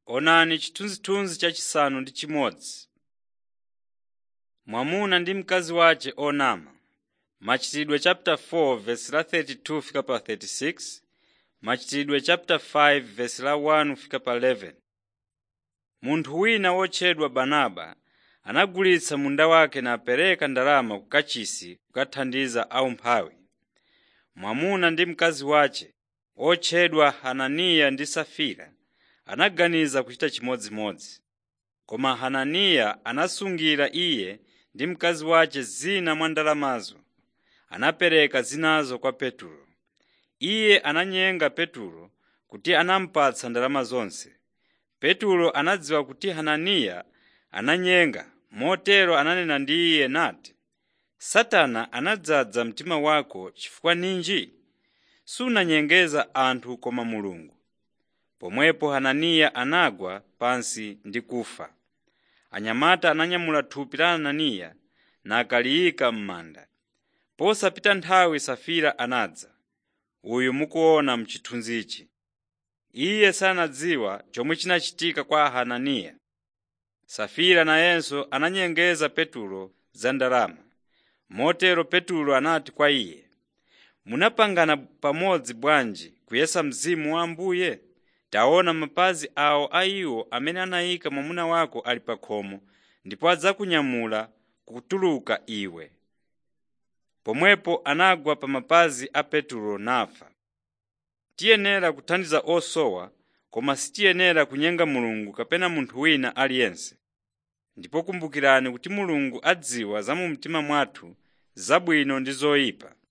Onani chithunzithunzi chachisanu ndi chimodzi. Mwamuna ndi mkazi wace onama. Machitidwe chapter 4 verse la 32 fika pa 36, Machitidwe chapter 5 verse la 1 fika pa 11. Munthu wina wotchedwa Barnaba anagulitsa munda wake napereka ndalama ku kachisi kukathandiza aumphawi. Mwamuna ndi mkazi wace otchedwa Hananiya ndi Safira anaganiza kuchita chimodzimodzi. Koma Hananiya anasungira iye ndi mkazi wace zina mwa ndalamazo, anapereka zinazo kwa Petulo. Iye ananyenga Petulo kuti anamupatsa ndalama zonse. Petulo anadziwa kuti Hananiya ananyenga, motero ananena ndi iye nati, “Satana anadzaza mtima wako chifukwa ninji? Sunanyengeza anthu koma Mulungu.” Pomwepo Hananiya anagwa pansi ndi kufa. Anyamata ananyamula thupi la Hananiya nakaliyika m'manda. Posapita nthawi Safira anadza, uyu mukuona m'chithunzichi. Iye sanadziwa chomwe chinachitika kwa Hananiya. Safira nayenso ananyengeza Petulo za ndalama. Motero Petulo anati kwa iye, “Munapangana pamodzi bwanji kuyesa Mzimu wa Ambuye? Taona mapazi awo a iwo amene anayika mwamuna wako ali pa khomo ndipo adzakunyamula kutuluka iwe.” Pomwepo anagwa pa mapazi a Petulo nafa. Tiyenera kuthandiza osowa koma sitiyenera kunyenga Mulungu kapena munthu wina aliyense. Ndipo kumbukirani kuti Mulungu adziwa za mu mtima mwathu, zabwino ndi zoyipa.